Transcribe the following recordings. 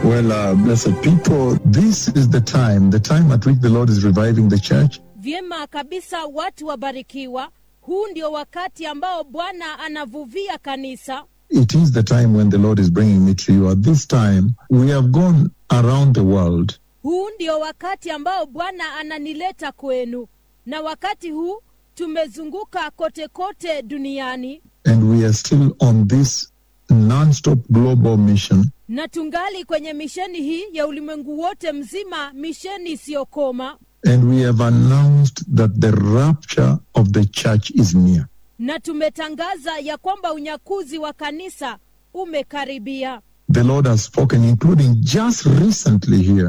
Well, uh, blessed people, this is the time, the time at which the Lord is reviving the church. Vyema kabisa, watu wabarikiwa. Huu ndio wakati ambao Bwana anavuvia kanisa. It is the time when the Lord is bringing me to you. At this time, we have gone around the world Huu ndio wakati ambao Bwana ananileta kwenu, na wakati huu tumezunguka kote kote duniani and we are still on this non-stop global mission na tungali kwenye misheni hii ya ulimwengu wote mzima, misheni isiyokoma, and we have announced that the rapture of the church is near. na tumetangaza ya kwamba unyakuzi wa kanisa umekaribia. The Lord has spoken, including just recently here,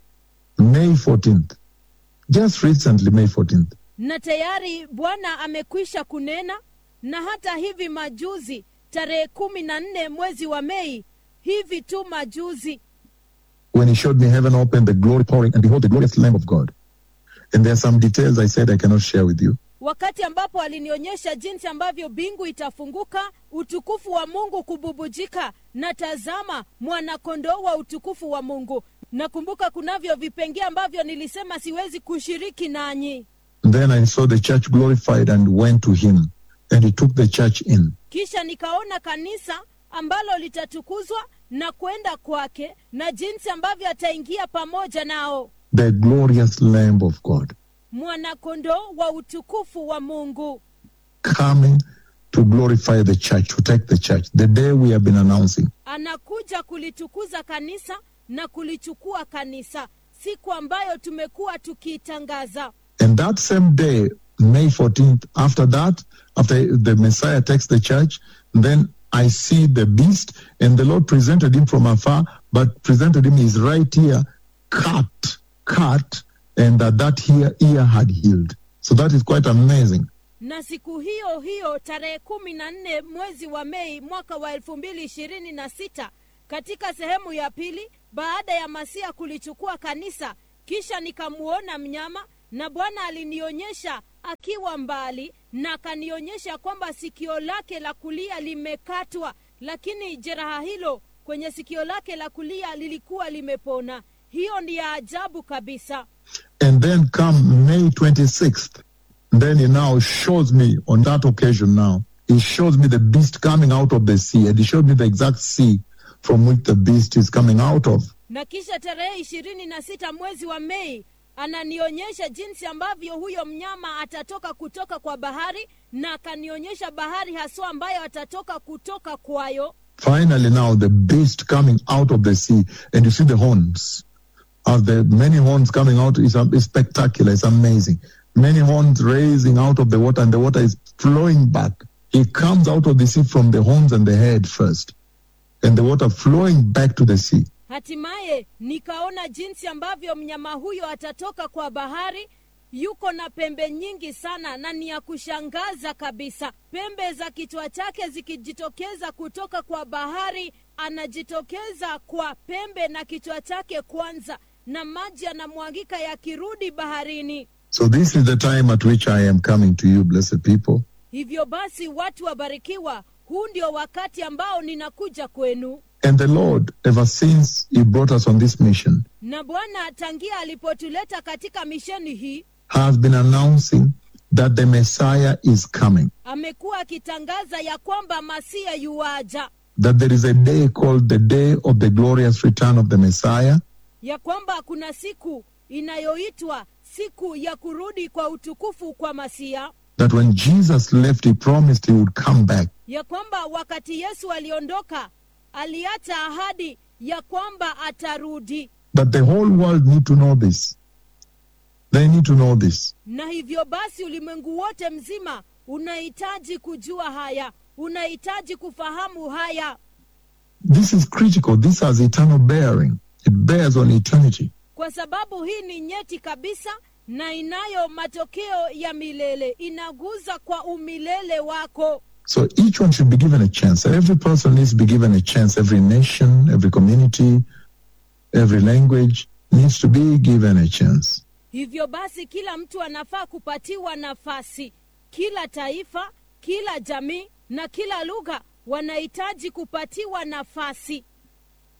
May 14th. Just recently, May 14th. na tayari Bwana amekwisha kunena, na hata hivi majuzi tarehe kumi na nne mwezi wa Mei, hivi tu majuzi, when he showed me heaven open, the glory pouring, and behold, the glorious Lamb of God. And there are some details I said I cannot share with you. wakati ambapo alinionyesha jinsi ambavyo mbingu itafunguka, utukufu wa Mungu kububujika, na tazama mwanakondoo wa utukufu wa Mungu. Nakumbuka kunavyo vipengee ambavyo nilisema siwezi kushiriki nanyi. Then I saw the church glorified and went to him, and he took the church in. Kisha nikaona kanisa ambalo litatukuzwa na kwenda kwake, na jinsi ambavyo ataingia pamoja nao, The glorious Lamb of God mwanakondoo wa utukufu wa Mungu coming to glorify the church, to take the church. The day we have been announcing. anakuja kulitukuza kanisa na kulichukua kanisa, siku ambayo tumekuwa tukiitangaza. And that same day, May 14th, after that, after the Messiah takes the church, then I see the beast, and the Lord presented him from afar, but presented him his right ear cut, cut, and that that ear, ear had healed. So that is quite amazing. na siku hiyo hiyo tarehe kumi na nne mwezi wa Mei mwaka wa elfu mbili ishirini na sita katika sehemu ya pili, baada ya Masia kulichukua kanisa, kisha nikamuona mnyama, na Bwana alinionyesha akiwa mbali, na akanionyesha kwamba sikio lake la kulia limekatwa, lakini jeraha hilo kwenye sikio lake la kulia lilikuwa limepona. Hiyo ni ya ajabu kabisa. And then come May 26th, then he now shows me on that occasion now, he shows me the beast coming out of the sea, and he showed me the exact sea from which the beast is coming out of. na kisha tarehe ishirini na sita mwezi wa Mei ananionyesha jinsi ambavyo huyo mnyama atatoka kutoka kwa bahari, na akanionyesha bahari haswa ambayo atatoka kutoka kwayo. Finally, now the beast coming out of the sea, and you see the horns. As the many horns coming out is is spectacular. It's amazing. Many horns raising out of the water, and the water is flowing back. He comes out of the sea from the horns and the head first, and the water flowing back to the sea. Hatimaye nikaona jinsi ambavyo mnyama huyo atatoka kwa bahari. Yuko na pembe nyingi sana na ni ya kushangaza kabisa. Pembe za kichwa chake zikijitokeza kutoka kwa bahari, anajitokeza kwa pembe na kichwa chake kwanza, na maji yanamwagika yakirudi baharini. So this is the time at which I am coming to you, blessed people. Hivyo basi, watu wabarikiwa, huu ndio wakati ambao ninakuja kwenu. And the Lord, ever since He brought us on this mission, Na Bwana tangia alipotuleta katika misheni hii has been announcing that the Messiah is coming. amekuwa akitangaza ya kwamba masia yuwaja, that there is a day called the day of the glorious return of the Messiah, ya kwamba kuna siku inayoitwa siku ya kurudi kwa utukufu kwa masia, that when Jesus left, he promised he would come back. ya kwamba wakati Yesu aliondoka aliacha ahadi ya kwamba atarudi, That the whole world need to know this. They need to know this. na hivyo basi ulimwengu wote mzima unahitaji kujua haya, unahitaji kufahamu haya, This is critical. This has eternal bearing. It bears on eternity. kwa sababu hii ni nyeti kabisa na inayo matokeo ya milele, inaguza kwa umilele wako. So each one should be given a chance. Every person needs to be given a chance. Every nation, every community, every language needs to be given a chance. Hivyo basi, kila mtu anafaa kupatiwa nafasi. Kila taifa, kila jamii na kila lugha wanahitaji kupatiwa nafasi.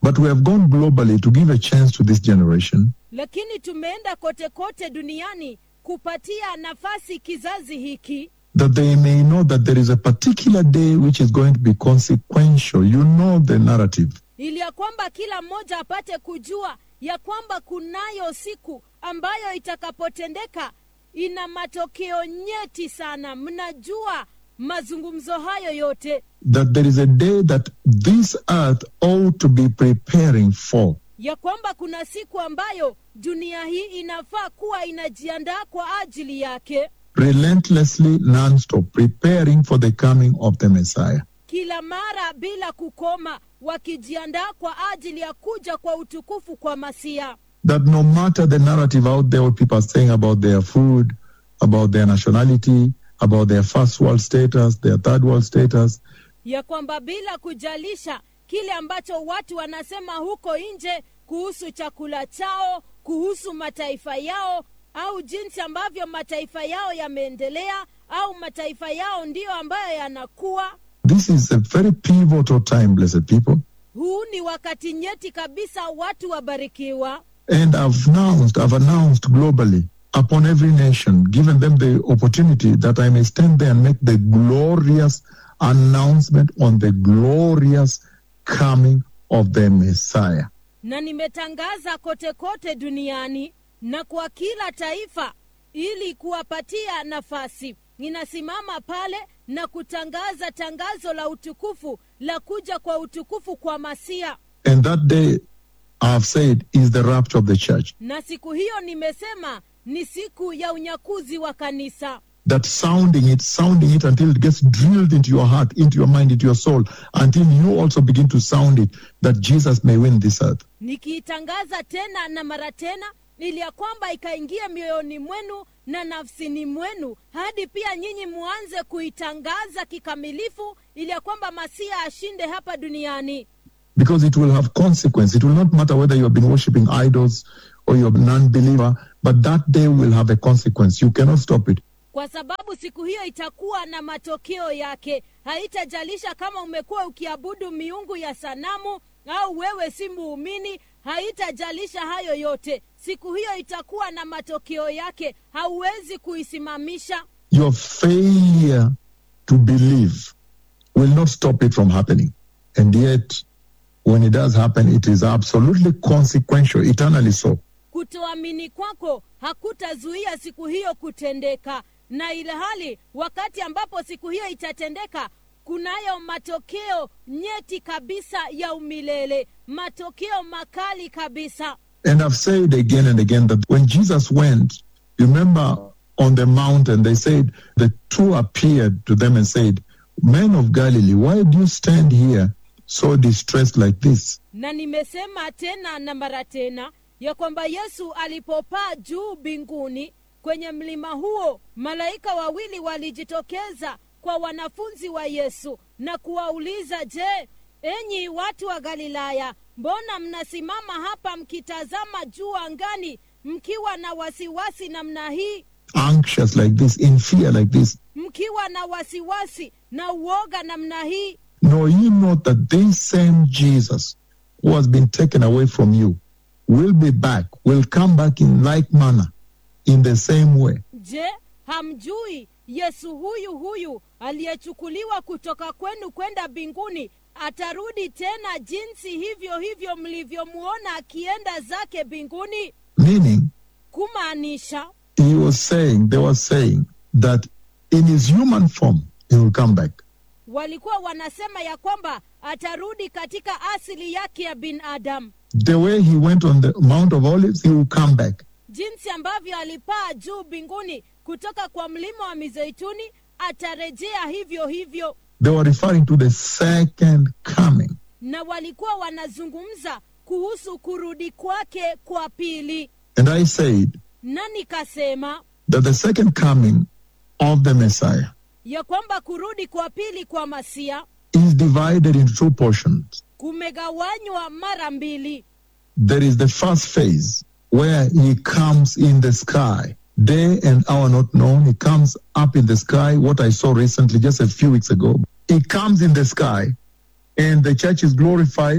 But we have gone globally to give a chance to this generation lakini tumeenda kote kote duniani kupatia nafasi kizazi hiki that they may know that there is a particular day which is going to be consequential. You know the narrative. ili ya kwamba kila mmoja apate kujua ya kwamba kunayo siku ambayo itakapotendeka ina matokeo nyeti sana mnajua mazungumzo hayo yote That there is a day that this earth ought to be preparing for. ya kwamba kuna siku ambayo dunia hii inafaa kuwa inajiandaa kwa ajili yake relentlessly non-stop preparing for the coming of the Messiah. kila mara bila kukoma wakijiandaa kwa ajili ya kuja kwa utukufu kwa masia That no matter the narrative out there, what people are saying about their food, about their nationality, about their first world status, their third world status, ya kwamba bila kujalisha kile ambacho watu wanasema huko nje kuhusu chakula chao kuhusu mataifa yao au jinsi ambavyo mataifa yao yameendelea au mataifa yao ndiyo ambayo yanakuwa this is a very pivotal time, blessed people. huu ni wakati nyeti kabisa watu wabarikiwa And I've announced, I've announced globally upon every nation, given them the opportunity that I may stand there and make the glorious announcement on the glorious coming of the Messiah. na nimetangaza kote kote duniani na kwa kila taifa ili kuwapatia nafasi ninasimama pale na kutangaza tangazo la utukufu la kuja kwa utukufu kwa masia And that day, I've said, is the rapture of the church. na siku hiyo nimesema ni siku ya unyakuzi wa kanisa That sounding it, sounding it until it gets drilled into your heart, into your mind, into your soul, until you also begin to sound it, that Jesus may win this earth. nikiitangaza tena na mara tena ili ya kwamba ikaingia mioyoni mwenu na nafsini mwenu hadi pia nyinyi muanze kuitangaza kikamilifu ili ya kwamba masia ashinde hapa duniani Because it will have consequence. It will not matter whether you have been worshipping idols or you're a non-believer, but that day will have a consequence. You cannot stop it. kwa sababu siku hiyo itakuwa na matokeo yake haitajalisha kama umekuwa ukiabudu miungu ya sanamu au wewe si muumini haitajalisha hayo yote siku hiyo itakuwa na matokeo yake hauwezi kuisimamisha Your failure to believe will not stop it from happening. And yet, when it does happen, it is absolutely consequential, eternally so. kutoamini kwako hakutazuia siku hiyo kutendeka na ile hali wakati ambapo siku hiyo itatendeka kunayo matokeo nyeti kabisa ya umilele matokeo makali kabisa And I've said again and again that when Jesus went, you remember on the mountain, they said, the two appeared to them and said, Men of Galilee, why do you stand here so distressed like this? na nimesema tena na mara tena ya kwamba yesu alipopaa juu mbinguni kwenye mlima huo malaika wawili walijitokeza kwa wanafunzi wa yesu na kuwauliza je enyi watu wa galilaya mbona mnasimama hapa mkitazama juu angani mkiwa na wasiwasi namna hii Anxious like this, in fear like this. mkiwa na wasiwasi na uoga namna hii Know ye not that this same Jesus who has been taken away from you will be back, will come back in like manner, in the same way. je hamjui yesu huyu huyu aliyechukuliwa kutoka kwenu kwenda mbinguni atarudi tena jinsi hivyo hivyo mlivyomwona akienda zake mbinguni Meaning, kumaanisha he was saying, they were saying that in his human form, he will come back. walikuwa wanasema ya kwamba atarudi katika asili yake ya binadamu The way he went on the Mount of Olives, he will come back. jinsi ambavyo alipaa juu mbinguni kutoka kwa mlima wa mizeituni atarejea hivyo hivyo They were referring to the second coming. na walikuwa wanazungumza kuhusu kurudi kwake kwa pili And I said na nikasema that the second coming of the Messiah ya kwamba kurudi kwa pili kwa masia is divided into two portions. kumegawanywa mara mbili There is the first phase where he comes in the sky, day and hour not known. He comes up in the sky, what I saw recently, just a few weeks ago. He comes in the sky, and the church is glorified,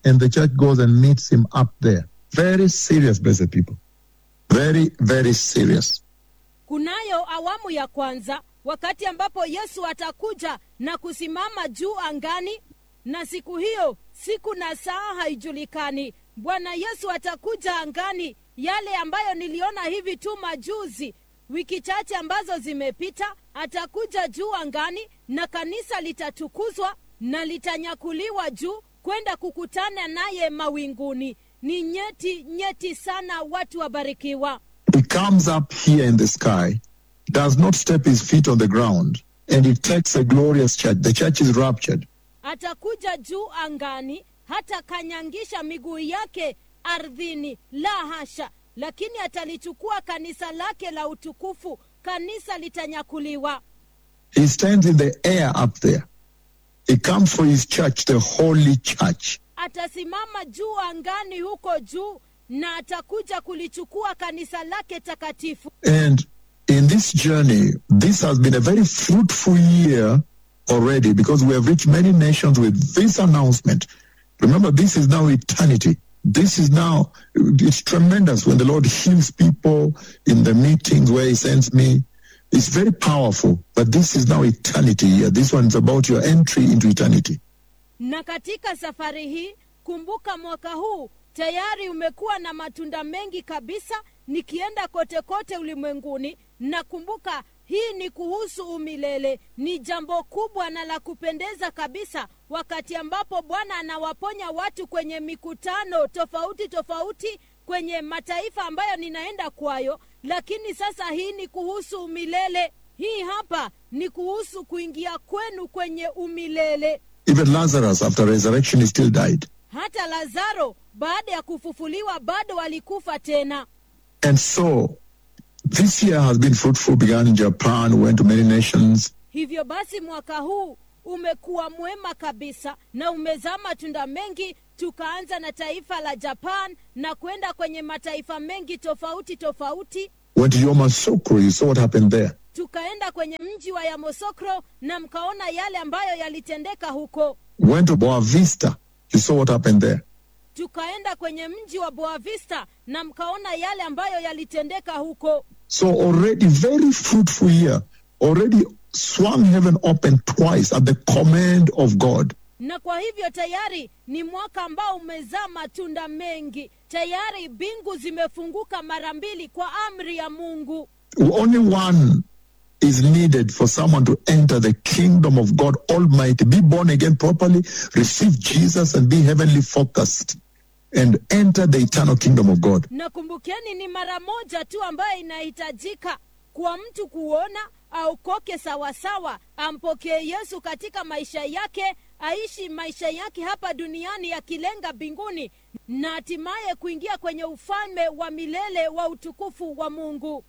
and the church goes and meets him up there. Very serious, blessed people. Very, very serious. kunayo awamu ya kwanza wakati ambapo yesu atakuja na kusimama juu angani na siku hiyo siku na saa haijulikani bwana yesu atakuja angani yale ambayo niliona hivi tu majuzi wiki chache ambazo zimepita atakuja juu angani na kanisa litatukuzwa na litanyakuliwa juu kwenda kukutana naye mawinguni ni nyeti nyeti sana watu wabarikiwa He comes up here in the sky, does not step his feet on the ground, and he takes a glorious church. The church is raptured. atakuja juu angani hata kanyangisha miguu yake ardhini la hasha lakini atalichukua kanisa lake la utukufu kanisa litanyakuliwa He stands in the air up there. He comes for his church, the holy church. atasimama juu angani huko juu na atakuja kulichukua kanisa lake takatifu And in this journey, this has been a very fruitful year already because we have reached many nations with this announcement. Remember, this is now eternity. This is now, it's tremendous when the Lord heals people in the meetings where He sends me. It's very powerful, but this is now eternity here. This one is about your entry into eternity. na katika safari hii kumbuka mwaka huu tayari umekuwa na matunda mengi kabisa nikienda kote kote ulimwenguni na kumbuka hii ni kuhusu umilele ni jambo kubwa na la kupendeza kabisa wakati ambapo bwana anawaponya watu kwenye mikutano tofauti tofauti kwenye mataifa ambayo ninaenda kwayo lakini sasa hii ni kuhusu umilele hii hapa ni kuhusu kuingia kwenu kwenye umilele Even Lazarus, after resurrection, he still died. hata lazaro baada ya kufufuliwa bado alikufa tena And so, this year has been fruitful, began in Japan, went to many nations, hivyo basi mwaka huu umekuwa mwema kabisa na umezaa matunda mengi tukaanza na taifa la japan na kwenda kwenye mataifa mengi tofauti tofauti went to Yomasukro. You saw what happened there. tukaenda kwenye mji wa yamosokro na mkaona yale ambayo yalitendeka huko Went to Boa Vista. You saw what happened there. tukaenda kwenye mji wa boavista na mkaona yale ambayo yalitendeka huko So already very fruitful year. Already swung heaven open twice at the command of God. na kwa hivyo tayari ni mwaka ambao umezaa matunda mengi tayari mbingu zimefunguka mara mbili kwa amri ya mungu Only one is needed for someone to enter the kingdom of God Almighty, be born again properly, receive Jesus, and be heavenly focused, and enter the eternal kingdom of God. na kumbukeni ni mara moja tu ambayo inahitajika kwa mtu kuona aokoke sawasawa ampokee yesu katika maisha yake aishi maisha yake hapa duniani yakilenga mbinguni na hatimaye kuingia kwenye ufalme wa milele wa utukufu wa mungu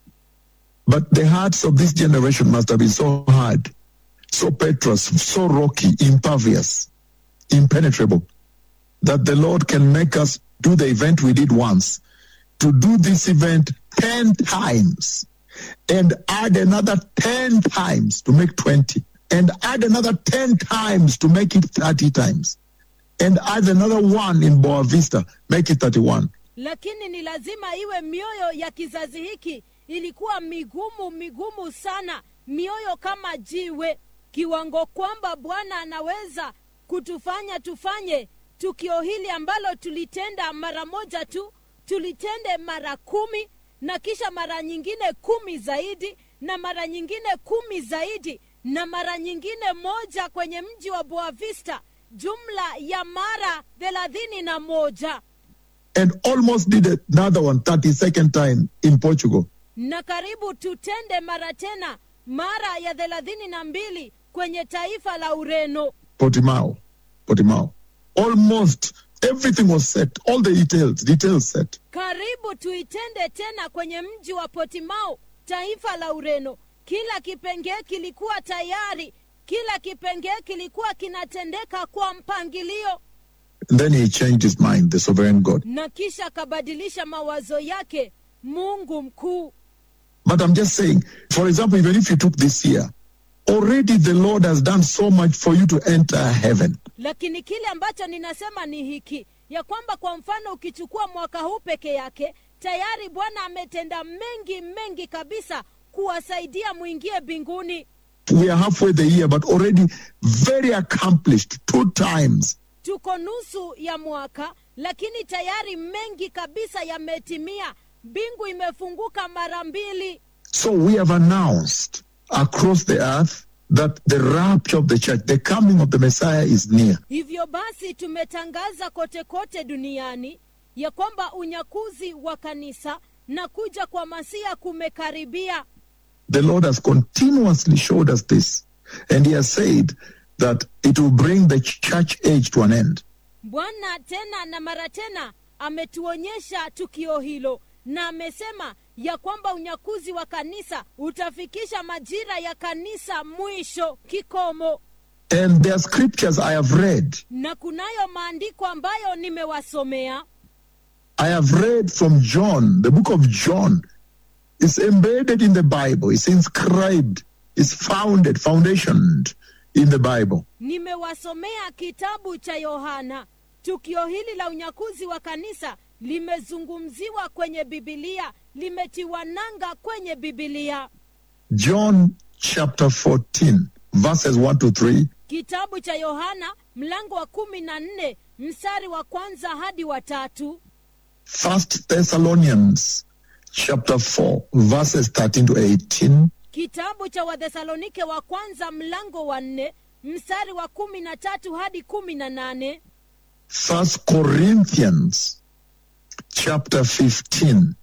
But the hearts of this generation must have been so hard, so petrous, so rocky, impervious, impenetrable, that the Lord can make us do the event we did once, to do this event 10 times, and add another 10 times to make 20, and add another 10 times to make it 30 times, and add another one in Boa Vista, make it 31. lakini ni lazima iwe mioyo ya kizazi hiki ilikuwa migumu migumu sana mioyo kama jiwe kiwango kwamba bwana anaweza kutufanya tufanye tukio hili ambalo tulitenda mara moja tu tulitende mara kumi na kisha mara nyingine kumi zaidi na mara nyingine kumi zaidi na mara nyingine moja kwenye mji wa boavista jumla ya mara thelathini na moja And almost did another one 32nd time in Portugal. na karibu tutende mara tena mara ya thelathini na mbili kwenye taifa la ureno Portimao, Portimao. Almost everything was set. All the details, details set. karibu tuitende tena kwenye mji wa potimao taifa la ureno kila kipengee kilikuwa tayari kila kipengee kilikuwa kinatendeka kwa mpangilio And then he changed his mind, the sovereign God. na kisha akabadilisha mawazo yake mungu mkuu But I'm just saying, for example, even if you took this year, already the Lord has done so much for you to enter heaven. lakini kile ambacho ninasema ni hiki ya kwamba kwa mfano ukichukua mwaka huu peke yake tayari bwana ametenda mengi mengi kabisa kuwasaidia mwingie mbinguni We are halfway the year, but already very accomplished two times. tuko nusu ya mwaka lakini tayari mengi kabisa yametimia mbingu imefunguka mara mbili So we have announced across the earth that the rapture of the church, the coming of the Messiah is near. hivyo basi tumetangaza kote kote duniani ya kwamba unyakuzi wa kanisa na kuja kwa masia kumekaribia The Lord has continuously showed us this, and He has said that it will bring the church age to an end. bwana tena na mara tena ametuonyesha tukio hilo na amesema ya kwamba unyakuzi wa kanisa utafikisha majira ya kanisa mwisho kikomo And there are scriptures I have read. na kunayo maandiko ambayo nimewasomea I have read from John, the book of John. It's embedded in the Bible, it's inscribed, it's founded, foundationed in the Bible. nimewasomea kitabu cha yohana tukio hili la unyakuzi wa kanisa limezungumziwa kwenye bibilia limetiwa nanga kwenye bibilia John chapter 14, verses 1 to 3. kitabu cha yohana mlango wa kumi na nne mstari wa kwanza hadi wa tatu First Thessalonians chapter 4, verses 13 to 18. kitabu cha wathesalonike wa kwanza mlango wa nne mstari wa kumi na tatu hadi kumi na nane First Corinthians chapter 15,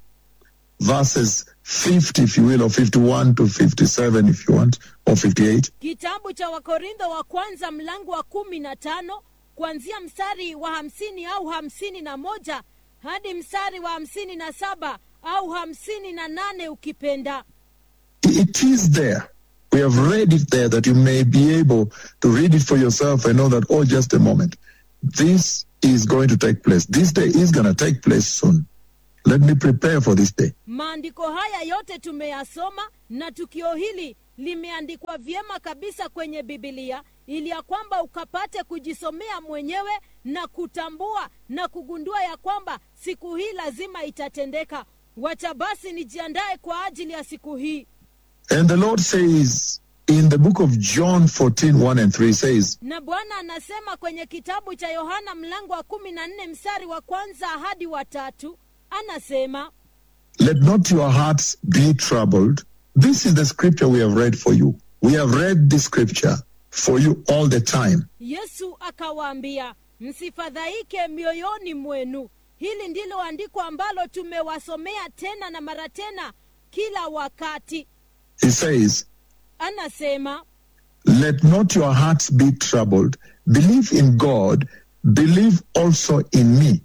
verses 50, if you will, or 51 to 57, if you want, or 58. kitabu cha wakorintho wa kwanza mlango wa kumi na tano kuanzia mstari wa hamsini au hamsini na moja hadi mstari wa hamsini na saba au hamsini na nane ukipenda It is there. We have read it there that you may be able to read it for yourself and know that, oh, just a moment. This is going to take place. This day is going to take place soon. Let me prepare for this day. maandiko haya yote tumeyasoma na tukio hili limeandikwa vyema kabisa kwenye bibilia ili ya kwamba ukapate kujisomea mwenyewe na kutambua na kugundua ya kwamba siku hii lazima itatendeka wacha basi nijiandae kwa ajili ya siku hii And the Lord says in the book of John 14, 1 and 3 says, na bwana anasema kwenye kitabu cha yohana mlango wa kumi na nne mstari wa kwanza hadi wa tatu anasema Let not your hearts be troubled. This is the scripture we have read for you. We have read this scripture for you all the time. yesu akawaambia msifadhaike mioyoni mwenu hili ndilo andiko ambalo tumewasomea tena na mara tena kila wakati He says, anasema Let not your hearts be troubled. Believe in God. Believe also in me.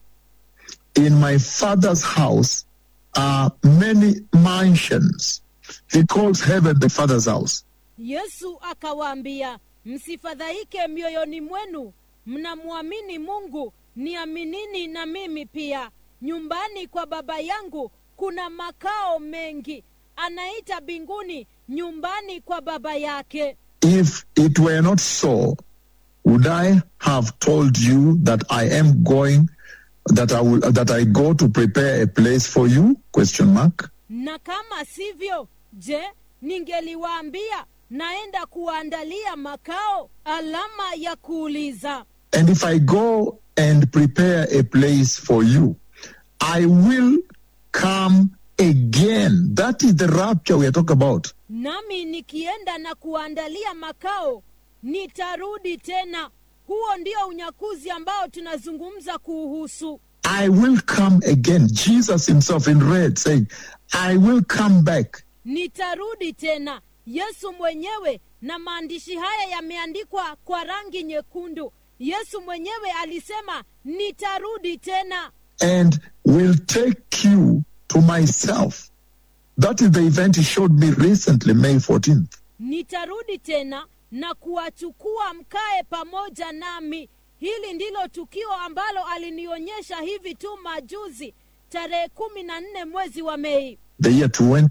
In my Father's house are many mansions. He calls heaven the Father's house. yesu akawaambia msifadhaike mioyoni mwenu mnamwamini mungu niaminini na mimi pia nyumbani kwa baba yangu kuna makao mengi anaita mbinguni nyumbani kwa baba yake If it were not so, would I have told you that I am going, that I will, that I go to prepare a place for you? Question mark. na kama sivyo je ningeliwaambia naenda kuwaandalia makao alama ya kuuliza And if I go and prepare a place for you, I will come again. That is the rapture we are talking about. nami nikienda na kuwaandalia makao nitarudi tena huo ndio unyakuzi ambao tunazungumza kuuhusu I will come again. Jesus himself in red saying, I will come back. nitarudi tena yesu mwenyewe na maandishi haya yameandikwa kwa rangi nyekundu yesu mwenyewe alisema nitarudi tena and will take you to myself. That is the event he showed me recently, May 14th. nitarudi tena na kuwachukua mkae pamoja nami hili ndilo tukio ambalo alinionyesha hivi tu majuzi tarehe kumi na nne mwezi wa mei The year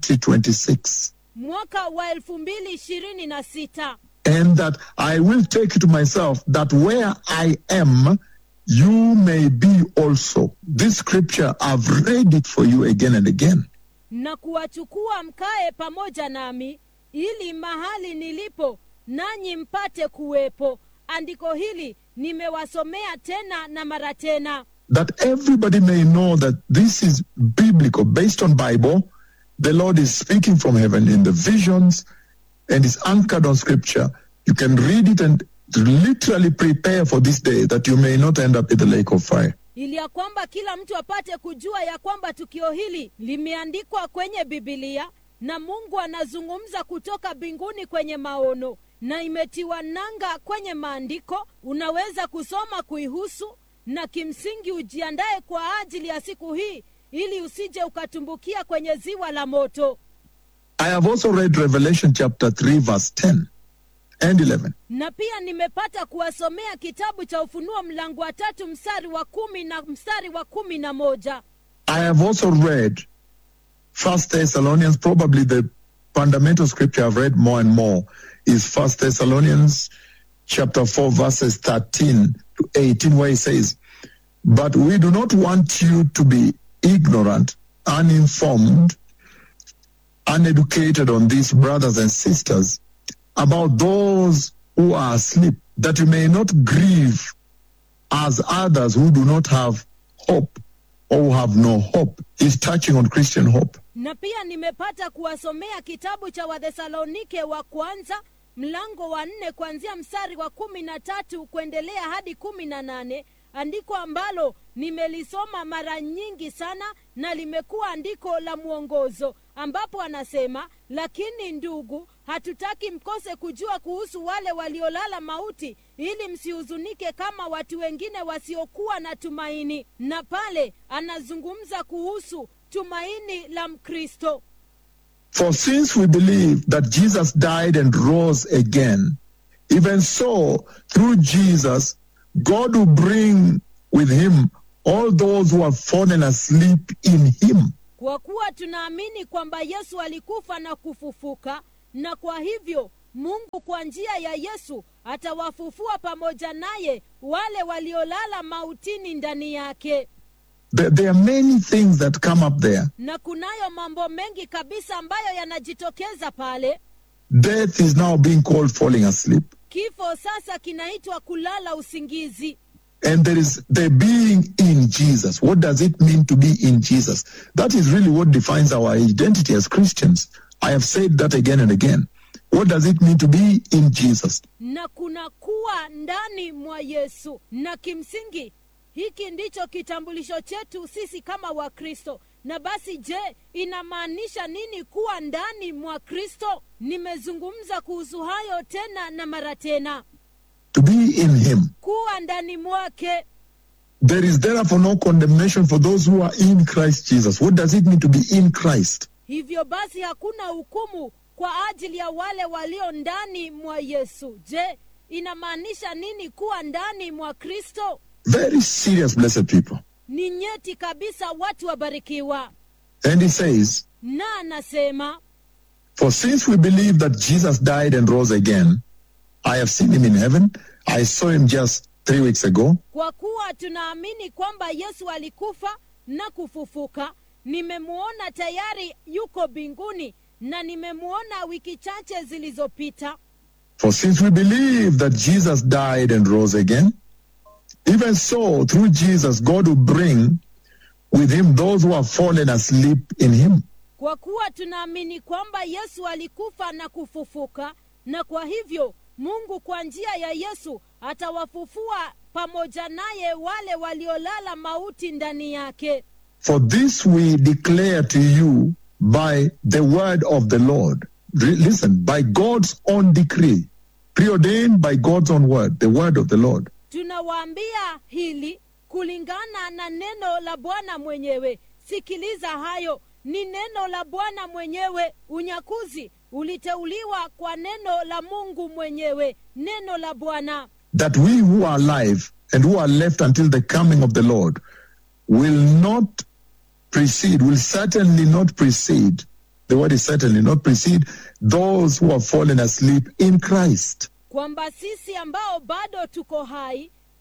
2026. mwaka wa elfu mbili ishirini na sita And that I will take you to myself, that where I am, you may be also. This scripture, I've read it for you again and again. na kuwachukua mkae pamoja nami ili mahali nilipo nanyi mpate kuwepo andiko hili nimewasomea tena na mara tena That everybody may know that this is biblical, based on Bible. The Lord is speaking from heaven in the visions and is anchored on scripture. You can read it and literally prepare for this day that you may not end up in the lake of fire. ili ya kwamba kila mtu apate kujua ya kwamba tukio hili limeandikwa kwenye bibilia na mungu anazungumza kutoka mbinguni kwenye maono na imetiwa nanga kwenye maandiko unaweza kusoma kuihusu na kimsingi ujiandae kwa ajili ya siku hii ili usije ukatumbukia kwenye ziwa la moto I have also read Revelation chapter 3, verse 10 and 11. na pia nimepata kuwasomea kitabu cha ufunuo mlango wa tatu mstari wa kumi na mstari wa kumi na moja I have also read First Thessalonians, probably the fundamental scripture I've read more and more is First Thessalonians chapter 4, verses 13 to 18, where he says, But we do not want you to be ignorant, uninformed, uneducated on these brothers and sisters about those who are asleep, that you may not grieve as others who do not have hope or who have no hope. He's touching on Christian hope. na pia nimepata kuwasomea kitabu cha wathesalonike wa kwanza mlango wa nne kuanzia mstari wa kumi na tatu kuendelea hadi kumi na nane andiko ambalo nimelisoma mara nyingi sana na limekuwa andiko la mwongozo ambapo anasema lakini ndugu hatutaki mkose kujua kuhusu wale waliolala mauti ili msihuzunike kama watu wengine wasiokuwa na tumaini na pale anazungumza kuhusu tumaini la mkristo For since we believe that Jesus died and rose again, even so, through Jesus, God will bring with him all those who have fallen asleep in him. kwa kuwa tunaamini kwamba yesu alikufa na kufufuka na kwa hivyo mungu kwa njia ya yesu atawafufua pamoja naye wale waliolala mautini ndani yake There, there are many things that come up there. na kunayo mambo mengi kabisa ambayo yanajitokeza pale Death is now being called falling asleep. kifo sasa kinaitwa kulala usingizi And there is the being in Jesus. What does it mean to be in Jesus? That is really what defines our identity as Christians. I have said that again and again. What does it mean to be in Jesus? na kuna kuwa ndani mwa yesu na kimsingi hiki ndicho kitambulisho chetu sisi kama wakristo na basi je inamaanisha nini kuwa ndani mwa kristo nimezungumza kuhusu hayo tena na mara tena To be in Him. kuwa ndani mwake There is therefore no condemnation for those who are in Christ Jesus. What does it mean to be in Christ? hivyo basi hakuna hukumu kwa ajili ya wale walio ndani mwa yesu je inamaanisha nini kuwa ndani mwa kristo Very serious, blessed people. ni nyeti kabisa watu wabarikiwa And He says, na anasema For since we believe that Jesus died and rose again, I have seen Him in heaven. I saw Him just three weeks ago. kwa kuwa tunaamini kwamba yesu alikufa na kufufuka nimemwona tayari yuko mbinguni na nimemwona wiki chache zilizopita For since we believe that Jesus died and rose again, even so, through Jesus, God will bring with him those who have fallen asleep in him. kwa kuwa tunaamini kwamba yesu alikufa na kufufuka na kwa hivyo mungu kwa njia ya yesu atawafufua pamoja naye wale waliolala mauti ndani yake For this we declare to you by the word of the Lord. Re- Listen, by God's own decree, preordained by God's own word, the word of the Lord. tunawaambia hili kulingana na neno la bwana mwenyewe sikiliza hayo ni neno la bwana mwenyewe unyakuzi uliteuliwa kwa neno la mungu mwenyewe neno la bwana that we who are alive and who are left until the coming of the Lord will not precede, will certainly not precede. The word is certainly not precede those who have fallen asleep in Christ. kwamba sisi ambao bado tuko hai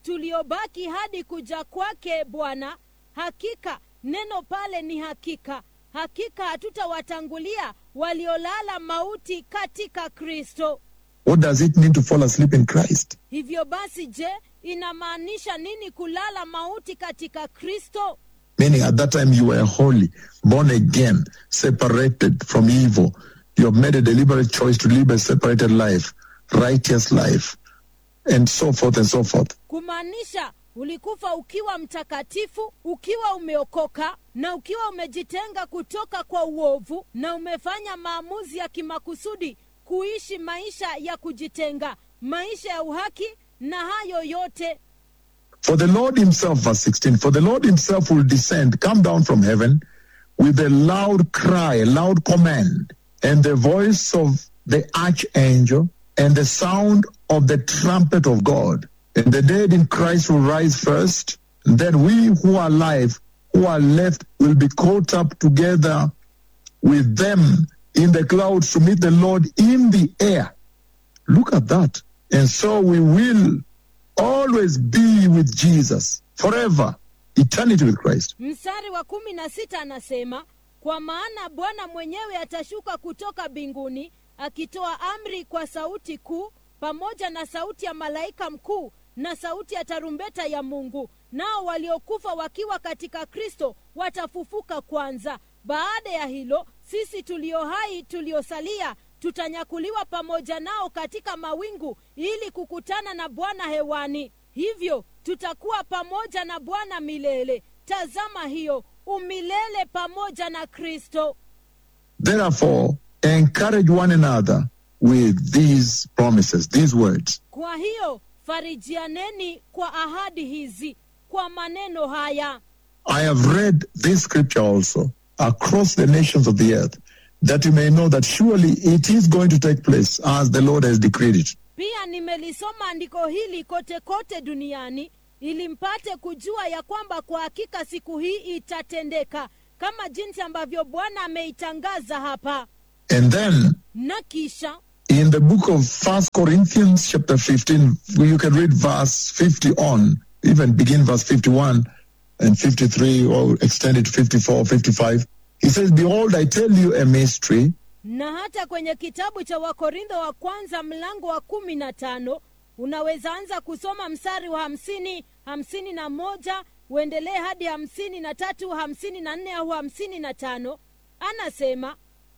tuliobaki hadi kuja kwake bwana hakika neno pale ni hakika hakika hatutawatangulia waliolala mauti katika kristo What does it mean to fall asleep in Christ? hivyo basi je inamaanisha nini kulala mauti katika kristo Meaning at that time you were holy, born again, separated from evil. You have made a deliberate choice to live a separated life, righteous life, and so forth and so forth. kumaanisha ulikufa ukiwa mtakatifu ukiwa umeokoka na ukiwa umejitenga kutoka kwa uovu na umefanya maamuzi ya kimakusudi kuishi maisha ya kujitenga maisha ya uhaki na hayo yote For the Lord himself, verse 16, for the Lord himself will descend, come down from heaven with a loud cry, a loud command, and the voice of the archangel, and the sound of the trumpet of God. And the dead in Christ will rise first. And then we who are alive, who are left, will be caught up together with them in the clouds to meet the Lord in the air. Look at that. And so we will always be with Jesus forever, eternity with Christ. mstari wa kumi na sita anasema kwa maana bwana mwenyewe atashuka kutoka mbinguni akitoa amri kwa sauti kuu pamoja na sauti ya malaika mkuu na sauti ya tarumbeta ya mungu nao waliokufa wakiwa katika kristo watafufuka kwanza baada ya hilo sisi tulio hai tuliosalia tutanyakuliwa pamoja nao katika mawingu ili kukutana na bwana hewani hivyo tutakuwa pamoja na bwana milele tazama hiyo umilele pamoja na kristo Therefore, encourage one another with these promises, these words. kwa hiyo farijianeni kwa ahadi hizi kwa maneno haya I have read this scripture also across the nations of the earth, that you may know that surely it is going to take place as the Lord has decreed it. pia nimelisoma andiko hili kote kote duniani ili mpate kujua ya kwamba kwa hakika siku hii itatendeka kama jinsi ambavyo bwana ameitangaza hapa And then na kisha in the book of First Corinthians chapter 15, you can read verse 50 on, even begin verse 51 and 53 or extend it to 54 55. He says, Behold, I tell you a mystery. na hata kwenye kitabu cha wakorintho wa kwanza mlango wa kumi na tano unaweza anza kusoma mstari wa hamsini hamsini na moja uendelee hadi hamsini na tatu hamsini na nne au hamsini na tano anasema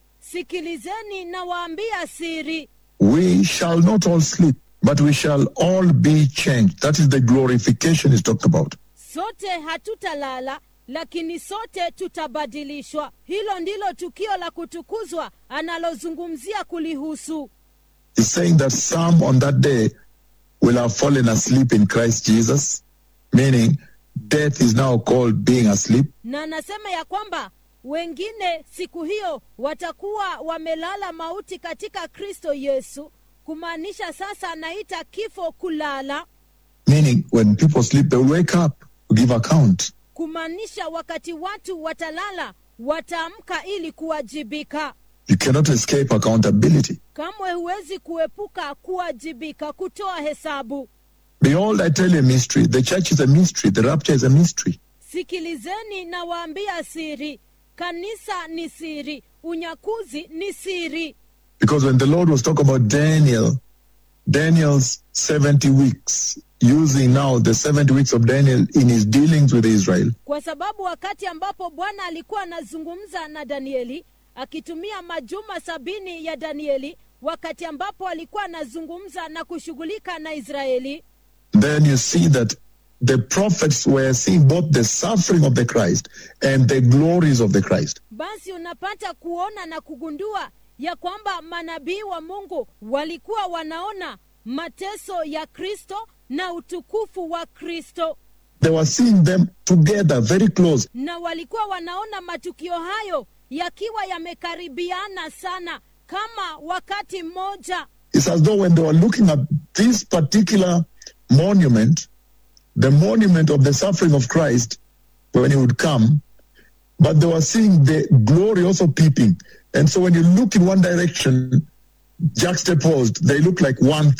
sikilizeni na waambia siri We shall not all sleep, but we shall all be changed. That is the glorification he's talked about. sote hatutalala lakini sote tutabadilishwa hilo ndilo tukio la kutukuzwa analozungumzia kulihusu He's saying that some on that day will have fallen asleep in Christ Jesus, meaning death is now called being asleep. na anasema ya kwamba wengine siku hiyo watakuwa wamelala mauti katika kristo yesu kumaanisha sasa anaita kifo kulala Meaning, when people sleep, they will wake up to give account. kumaanisha wakati watu watalala wataamka ili kuwajibika You cannot escape accountability. kamwe huwezi kuepuka kuwajibika kutoa hesabu Behold, I tell you a mystery. The church is a mystery. The rapture is a mystery. sikilizeni na waambia siri kanisa ni siri unyakuzi ni siri Because when the Lord was talking about Daniel, Daniel's 70 weeks, using now the 70 weeks of Daniel in his dealings with Israel, kwa sababu wakati ambapo bwana alikuwa anazungumza na danieli akitumia majuma sabini ya danieli wakati ambapo alikuwa anazungumza na kushughulika na israeli then you see that the prophets were seeing both the suffering of the Christ and the glories of the Christ. basi unapata kuona na kugundua ya kwamba manabii wa mungu walikuwa wanaona mateso ya kristo na utukufu wa kristo They were seeing them together, very close. na walikuwa wanaona matukio hayo yakiwa yamekaribiana sana kama wakati mmoja It's as though when they were looking at this particular monument, the monument of the suffering of Christ, when he would come, but they were seeing the glory also peeping. And so when you look in one direction, juxtaposed, they look like one thing.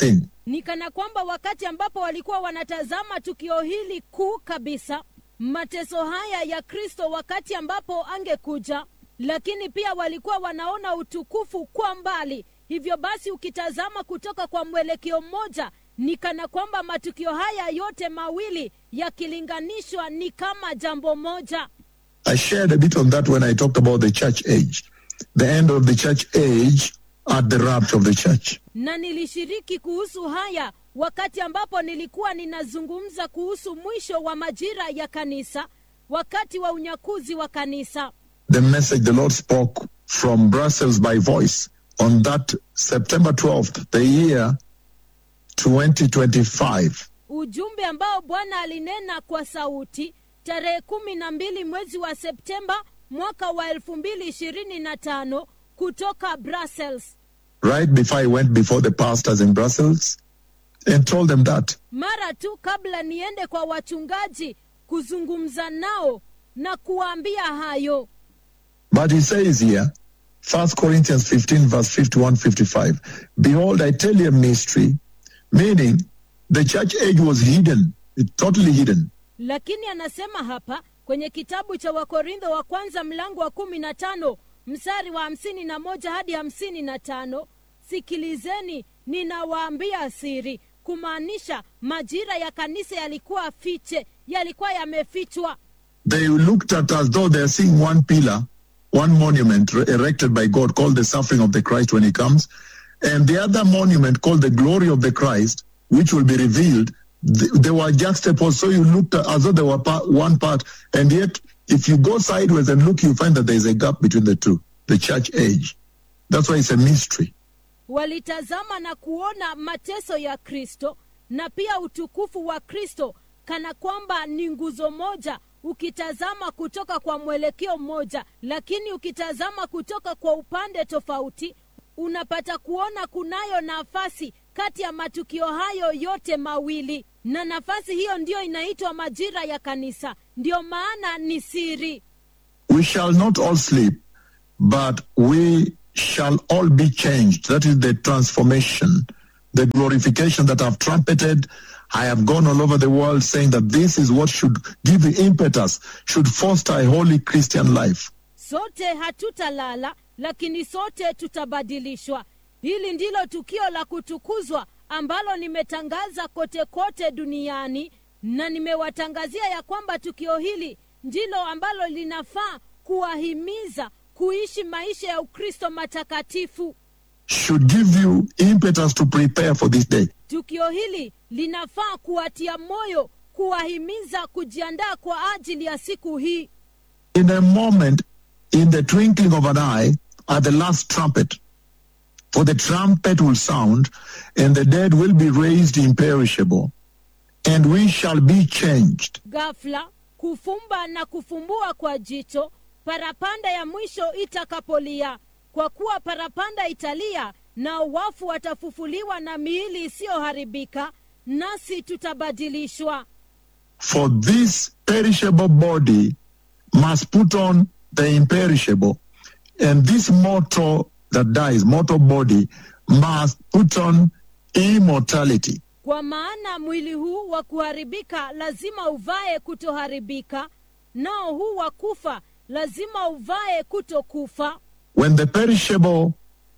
ni kana kwamba wakati ambapo walikuwa wanatazama tukio hili kuu kabisa mateso haya ya kristo wakati ambapo angekuja lakini pia walikuwa wanaona utukufu kwa mbali hivyo basi ukitazama kutoka kwa mwelekeo mmoja ni kana kwamba matukio haya yote mawili yakilinganishwa ni kama jambo moja I shared a bit on that when I talked about the church age, the end of the church age at the rapture of the church. na nilishiriki kuhusu haya wakati ambapo nilikuwa ninazungumza kuhusu mwisho wa majira ya kanisa wakati wa unyakuzi wa kanisa The message the Lord spoke from Brussels by voice on that September 12th, the year 2025. ujumbe ambao bwana alinena kwa sauti tarehe kumi na mbili mwezi wa septemba mwaka wa elfu mbili ishirini na tano kutoka brussels Right before I went before the pastors in Brussels and told them that. mara tu kabla niende kwa wachungaji kuzungumza nao na kuwaambia hayo But he says here, 1 Corinthians 15, verse 51 55, Behold, I tell you a mystery, meaning the church age was hidden, it, totally hidden. lakini anasema hapa kwenye kitabu cha wakorintho wa kwanza mlango wa kumi na tano mstari wa hamsini na moja hadi hamsini na tano sikilizeni ninawaambia siri kumaanisha majira ya kanisa yalikuwa fiche yalikuwa yamefichwa They looked at as though they're seeing one pillar, one monument re- erected by God called the suffering of the Christ when he comes, and the other monument called the glory of the Christ, which will be revealed. Th- They were juxtaposed, so you looked at, as though they were part, one part, and yet if you go sideways and look, you find that there's a gap between the two, the church age. That's why it's a mystery. walitazama na kuona mateso ya kristo na pia utukufu wa kristo kana kwamba ni nguzo moja ukitazama kutoka kwa mwelekeo mmoja lakini ukitazama kutoka kwa upande tofauti unapata kuona kunayo nafasi kati ya matukio hayo yote mawili na nafasi hiyo ndiyo inaitwa majira ya kanisa ndiyo maana ni siri We shall not all sleep, but we shall all be changed. That is the transformation, the glorification that I've trumpeted. I have gone all over the world saying that this is what should give the impetus, should foster a holy Christian life. sote hatutalala lakini sote tutabadilishwa hili ndilo tukio la kutukuzwa ambalo nimetangaza kote kote duniani na nimewatangazia ya kwamba tukio hili ndilo ambalo linafaa kuwahimiza kuishi maisha ya ukristo matakatifu Should give you impetus to prepare for this day. tukio hili linafaa kuwatia moyo kuwahimiza kujiandaa kwa ajili ya siku hii In a moment, in the twinkling of an eye, at the last trumpet, for the trumpet will sound, and the dead will be raised imperishable, and we shall be changed. ghafla kufumba na kufumbua kwa jicho parapanda ya mwisho itakapolia kwa kuwa parapanda italia na wafu watafufuliwa na miili isiyoharibika nasi tutabadilishwa For this perishable body must put on the imperishable, and this mortal that dies, mortal body, must put on immortality. kwa maana mwili huu wa kuharibika lazima uvae kutoharibika nao huu wa kufa lazima uvae kutokufa When the perishable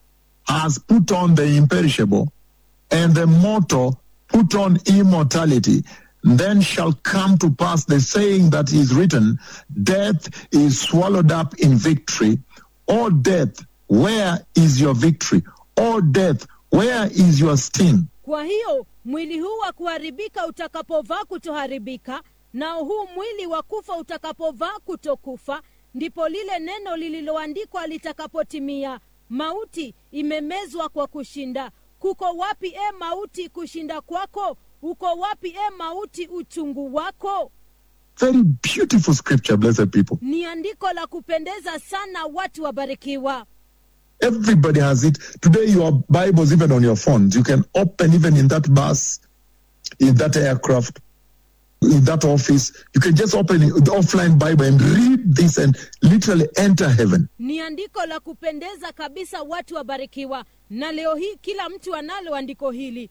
has put on the imperishable, and the mortal put on immortality, then shall come to pass the saying that is written, Death is swallowed up in victory. O death, where is your victory? O death, where is your sting? kwa hiyo mwili huu wa kuharibika utakapovaa kutoharibika nao huu mwili wa kufa utakapovaa kutokufa ndipo lile neno lililoandikwa litakapotimia mauti imemezwa kwa kushinda kuko wapi e mauti kushinda kwako uko wapi e mauti uchungu wako Very beautiful scripture, blessed people. ni andiko la kupendeza sana watu wabarikiwa Everybody has it. Today, your Bibles, even on your phones, you can open even in that bus, in that aircraft, in that office. You can just open the offline Bible and read this and literally enter heaven. ni andiko la kupendeza kabisa watu wabarikiwa na leo hii kila mtu analo andiko hili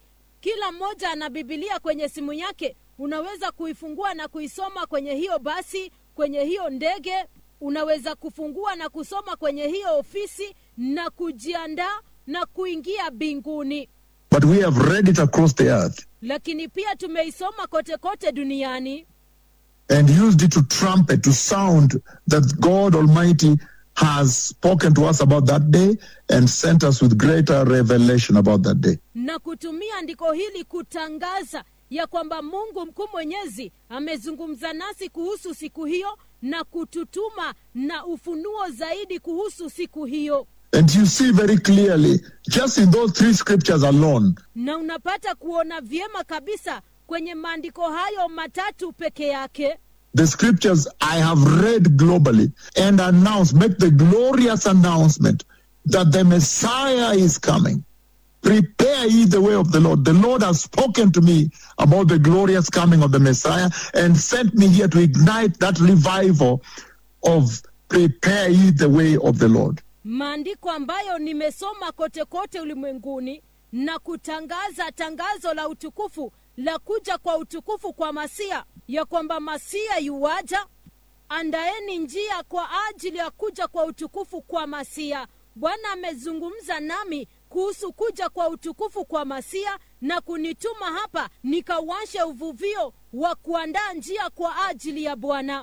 kila mmoja ana bibilia kwenye simu yake unaweza kuifungua na kuisoma kwenye hiyo basi kwenye hiyo ndege unaweza kufungua na kusoma kwenye hiyo ofisi na kujiandaa na kuingia mbinguni But we have read it across the earth lakini pia tumeisoma kote kote duniani and used it to trumpet, to sound that God Almighty has spoken to us about that day and sent us with greater revelation about that day. na kutumia andiko hili kutangaza ya kwamba mungu mkuu mwenyezi amezungumza nasi kuhusu siku hiyo na kututuma na ufunuo zaidi kuhusu siku hiyo And you see very clearly, just in those three scriptures alone, na unapata kuona vyema kabisa kwenye maandiko hayo matatu peke yake the scriptures I have read globally and announced, make the glorious announcement that the Messiah is coming. Prepare ye the way of the Lord. The Lord has spoken to me about the glorious coming of the Messiah and sent me here to ignite that revival of prepare ye the way of the Lord. maandiko ambayo nimesoma kote kote ulimwenguni na kutangaza tangazo la utukufu la kuja kwa utukufu kwa masia ya kwamba masia yuwaja andaeni njia kwa ajili ya kuja kwa utukufu kwa masia bwana amezungumza nami kuhusu kuja kwa utukufu kwa masia na kunituma hapa nikawashe uvuvio wa kuandaa njia kwa ajili ya bwana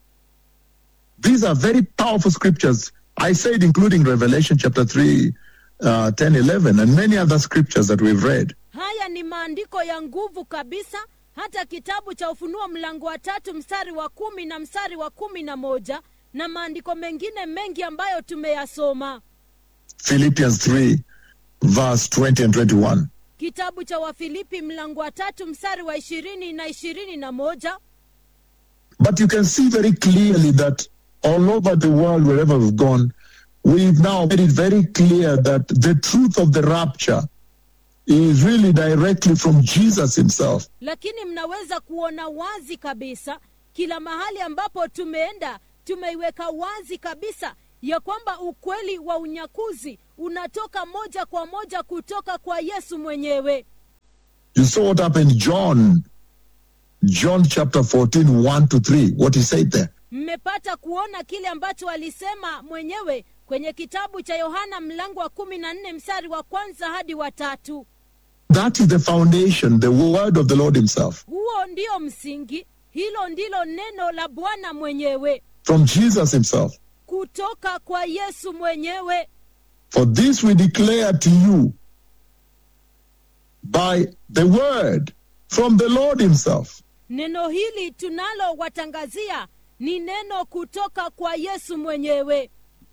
These are very powerful scriptures. I said, including Revelation chapter 3, uh, 10, 11, and many other scriptures that we've read. haya ni maandiko ya nguvu kabisa hata kitabu cha ufunuo mlango wa tatu mstari wa kumi na mstari wa kumi na moja na maandiko mengine mengi ambayo tumeyasoma Philippians 3, verse 20 and 21. kitabu cha wafilipi mlango wa tatu mstari wa ishirini na ishirini na moja But you can see very clearly that all over the world, wherever we've gone, we've now made it very clear that the truth of the rapture is really directly from Jesus himself. lakini mnaweza kuona wazi kabisa kila mahali ambapo tumeenda tumeiweka wazi kabisa ya kwamba ukweli wa unyakuzi unatoka moja kwa moja kutoka kwa yesu mwenyewe You saw what happened, John, John chapter 14, 1 to 3, what he said there. mmepata kuona kile ambacho alisema mwenyewe kwenye kitabu cha yohana mlango wa kumi na nne mstari wa kwanza hadi wa tatu That is the foundation, the word of the Lord himself. huo ndio msingi hilo ndilo neno la bwana mwenyewe From Jesus himself. kutoka kwa yesu mwenyewe For this we declare to you by the word from the Lord himself. neno hili tunalowatangazia ni neno kutoka kwa yesu mwenyewe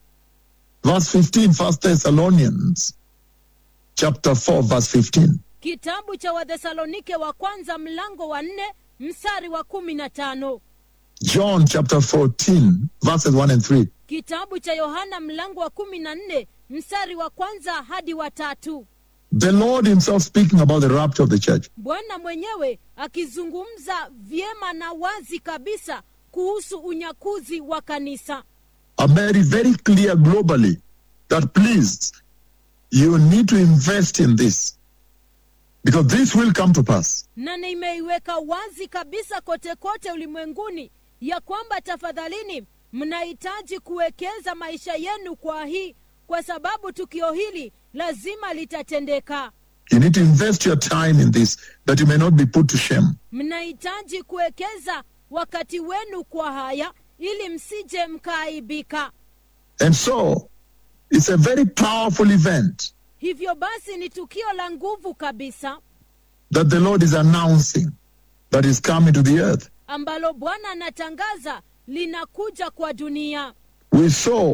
Verse 15, First Thessalonians chapter 4, verse 15. kitabu cha wathesalonike wa kwanza mlango wa nne mstari wa kumi na tano John chapter 14, verses 1 and 3. kitabu cha yohana mlango wa kumi na nne mstari wa kwanza hadi wa tatu The Lord himself speaking about the rapture of the church. bwana mwenyewe akizungumza vyema na wazi kabisa kuhusu unyakuzi wa kanisa I made it very clear globally that please, you need to invest in this because this will come to pass. na nimeiweka wazi kabisa kote kote ulimwenguni ya kwamba tafadhalini mnahitaji kuwekeza maisha yenu kwa hii kwa sababu tukio hili lazima litatendeka You need to invest your time in this that you may not be put to shame. mnahitaji kuwekeza wakati wenu kwa haya ili msije mkaaibika And so, it's a very powerful event hivyo basi ni tukio la nguvu kabisa that the Lord is announcing that is coming to the earth. ambalo bwana anatangaza linakuja kwa dunia We saw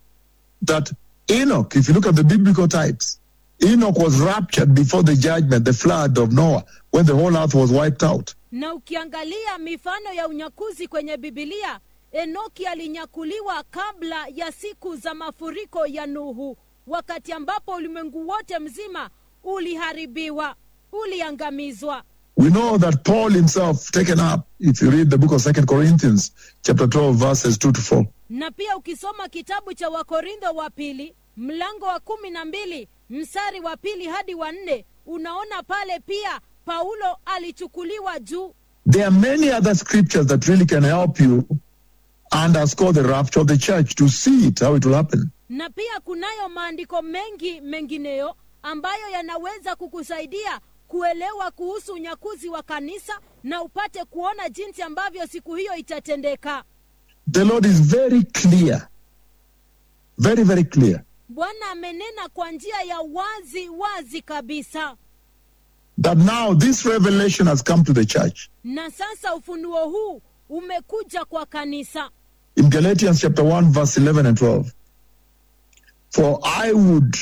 that Enoch, if you look at the biblical types, Enoch was raptured before the judgment, the flood of Noah, when the whole earth was wiped out. na ukiangalia mifano ya unyakuzi kwenye bibilia enoki alinyakuliwa kabla ya siku za mafuriko ya nuhu wakati ambapo ulimwengu wote mzima uliharibiwa uliangamizwa We know that Paul himself taken up, if you read the book of Second Corinthians, chapter 12, verses 2 to 4. na pia ukisoma kitabu cha wakorintho wa pili mlango wa kumi na mbili mstari wa pili hadi wa nne unaona pale pia paulo alichukuliwa juu There are many other scriptures that really can help you underscore the rapture of the church to see it, how it will happen. na pia kunayo maandiko mengi mengineyo ambayo yanaweza kukusaidia kuelewa kuhusu unyakuzi wa kanisa na upate kuona jinsi ambavyo siku hiyo itatendeka The Lord is very clear, very, very clear bwana amenena kwa njia ya wazi wazi kabisa that now this revelation has come to the church. na sasa ufunuo huu umekuja kwa kanisa In Galatians chapter 1, verse 11 and 12. For I would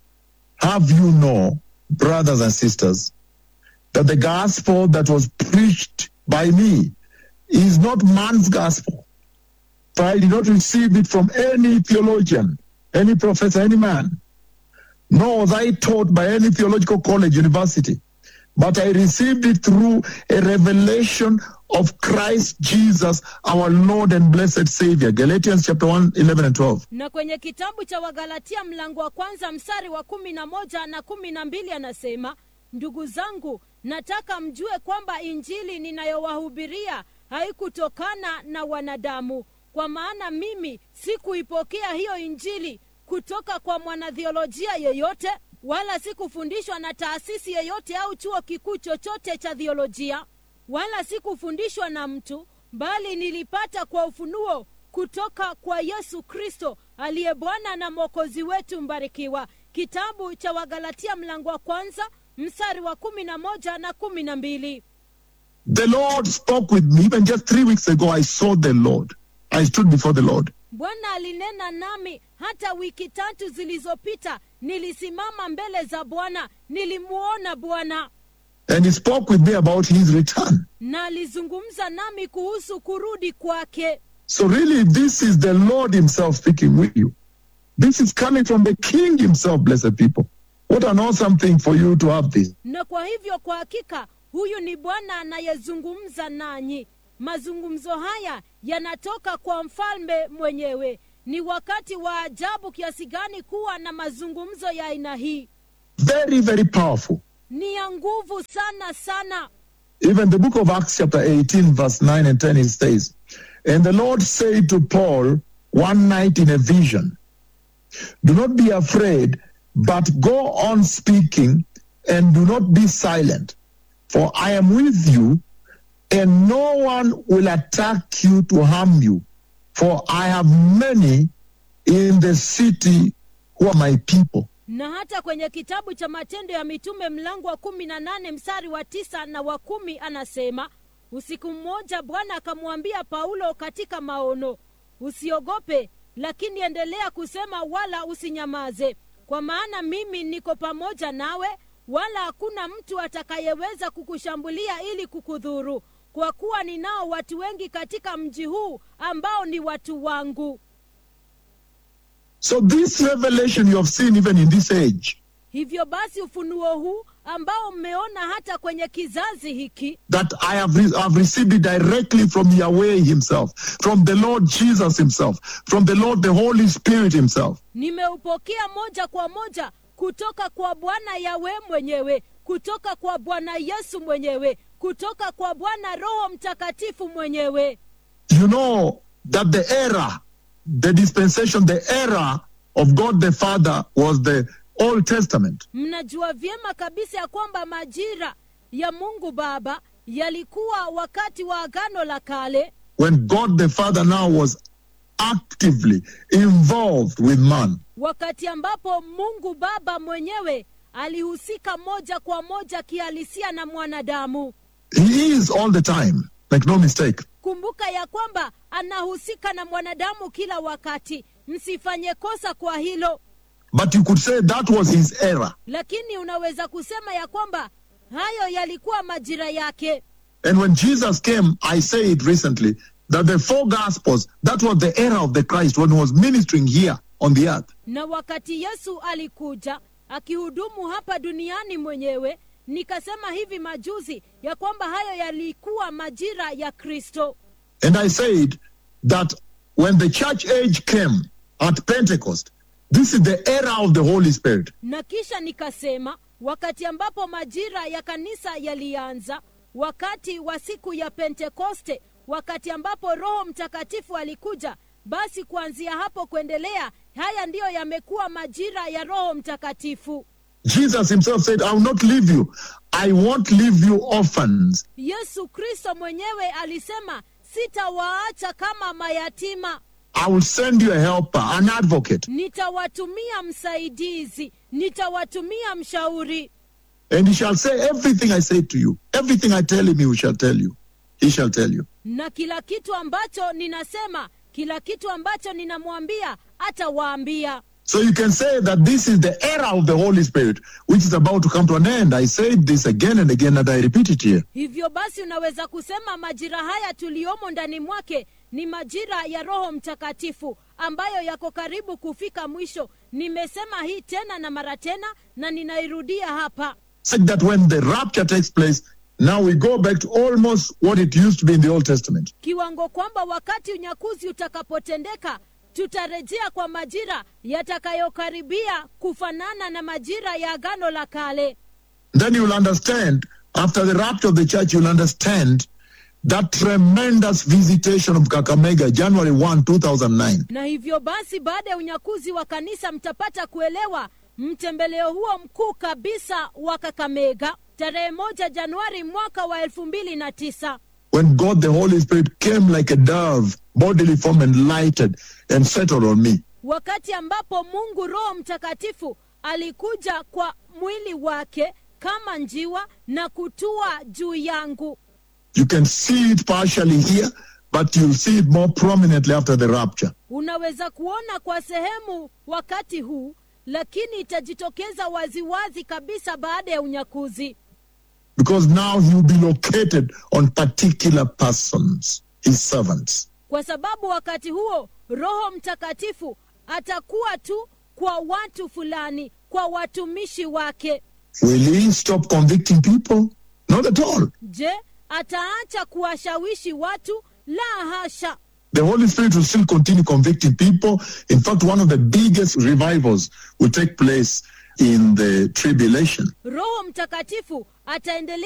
have you know, brothers and sisters, that the gospel that was preached by me is not man's gospel. For I did not receive it from any theologian, any professor, any man, nor was I taught by any theological college, university, but I received it through a revelation of Christ Jesus, our Lord and blessed Savior. Galatians chapter 1, 11 and 12. na kwenye kitabu cha wagalatia mlango wa kwanza mstari wa kumi na moja na kumi na mbili anasema ndugu zangu nataka mjue kwamba injili ninayowahubiria haikutokana na wanadamu kwa maana mimi sikuipokea hiyo injili kutoka kwa mwanathiolojia yeyote wala sikufundishwa na taasisi yeyote au chuo kikuu chochote cha thiolojia wala sikufundishwa na mtu bali nilipata kwa ufunuo kutoka kwa yesu kristo aliye bwana na mwokozi wetu mbarikiwa kitabu cha wagalatia mlango wa kwanza mstari wa kumi na moja na kumi na mbili The Lord spoke with me. Even just three weeks ago, I saw the Lord. I stood before the Lord. bwana alinena nami hata wiki tatu zilizopita nilisimama mbele za bwana nilimuona bwana And he spoke with me about his return. na alizungumza nami kuhusu kurudi kwake So, really, this is the Lord Himself speaking with you. This is coming from the King Himself, blessed people. What an awesome thing for you to have this. na kwa hivyo kwa hakika huyu ni bwana anayezungumza nanyi mazungumzo haya yanatoka kwa mfalme mwenyewe ni wakati wa ajabu kiasi gani kuwa na mazungumzo ya aina hii Very, very powerful. ni ya nguvu sana sana Even the book of Acts, chapter 18, verse 9 and 10, it says, And the Lord said to Paul one night in a vision, Do not be afraid, but go on speaking, and do not be silent, for I am with you, and no one will attack you to harm you, for I have many in the city who are my people. na hata kwenye kitabu cha matendo ya mitume mlango wa kumi na nane mstari wa tisa na wa kumi anasema usiku mmoja bwana akamwambia paulo katika maono usiogope lakini endelea kusema wala usinyamaze kwa maana mimi niko pamoja nawe wala hakuna mtu atakayeweza kukushambulia ili kukudhuru kwa kuwa ninao watu wengi katika mji huu ambao ni watu wangu So, this revelation you have seen even in this age, hivyo basi ufunuo huu ambao mmeona hata kwenye kizazi hiki that I have, re- have received it directly from Yahweh Himself, from the Lord Jesus Himself, from the Lord the Holy Spirit Himself. nimeupokea moja kwa moja kutoka kwa bwana yawe mwenyewe kutoka kwa bwana yesu mwenyewe kutoka kwa bwana roho mtakatifu mwenyewe You know that the era, the dispensation, the era of God the Father was the Old Testament. mnajua vyema kabisa ya kwamba majira ya mungu baba yalikuwa wakati wa agano la kale when God the Father now was actively involved with man. wakati ambapo mungu baba mwenyewe alihusika moja kwa moja kihalisia na mwanadamu He is all the time, make no mistake. kumbuka ya kwamba anahusika na mwanadamu kila wakati msifanye kosa kwa hilo But you could say that was his era. lakini unaweza kusema ya kwamba hayo yalikuwa majira yake And when Jesus came, I said recently that the four gospels, that was the era of the Christ when he was ministering here on the earth. na wakati yesu alikuja akihudumu hapa duniani mwenyewe nikasema hivi majuzi ya kwamba hayo yalikuwa majira ya kristo And I said that when the church age came at Pentecost, this is the era of the Holy Spirit. na kisha nikasema wakati ambapo majira ya kanisa yalianza wakati wa siku ya pentekoste wakati ambapo roho mtakatifu alikuja basi kuanzia hapo kuendelea haya ndiyo yamekuwa majira ya roho mtakatifu Jesus himself said, I will not leave you. I won't leave you orphans. yesu kristo mwenyewe alisema sitawaacha kama mayatima I will send you a helper, an advocate. nitawatumia msaidizi nitawatumia mshauri And he shall say everything I say to you. Everything I tell him, he shall tell you. He shall tell you. na kila kitu ambacho ninasema kila kitu ambacho ninamwambia atawaambia So you can say that this is the era of the Holy Spirit, which is about to come to an end. I said this again and again, and I repeat it here. hivyo basi unaweza kusema majira haya tuliyomo ndani mwake ni majira ya roho mtakatifu ambayo yako karibu kufika mwisho nimesema hii tena na mara tena na ninairudia hapa Said that when the rapture takes place, now we go back to almost what it used to be in the Old Testament. kiwango kwamba wakati unyakuzi utakapotendeka tutarejea kwa majira yatakayokaribia kufanana na majira ya agano la kale Then you'll understand, after the rapture of the church, you'll understand that tremendous visitation of Kakamega, January 1, 2009. na hivyo basi baada ya unyakuzi wa kanisa mtapata kuelewa mtembeleo huo mkuu kabisa wa kakamega tarehe moja januari mwaka wa elfu mbili na tisa When God the Holy Spirit came like a dove, bodily form, and lighted and settled on me. wakati ambapo mungu roho mtakatifu alikuja kwa mwili wake kama njiwa na kutua juu yangu You can see it partially here, but you'll see it more prominently after the rapture. unaweza kuona kwa sehemu wakati huu lakini itajitokeza waziwazi kabisa baada ya unyakuzi Because now he will be located on particular persons, his servants. kwa sababu wakati huo roho mtakatifu atakuwa tu kwa watu fulani kwa watumishi wake Will he stop convicting people? Not at all. je ataacha kuwashawishi watu la hasha The Holy Spirit will still continue convicting people. In fact, one of the biggest revivals will take place in the tribulation. roho mtakatifu ataendelea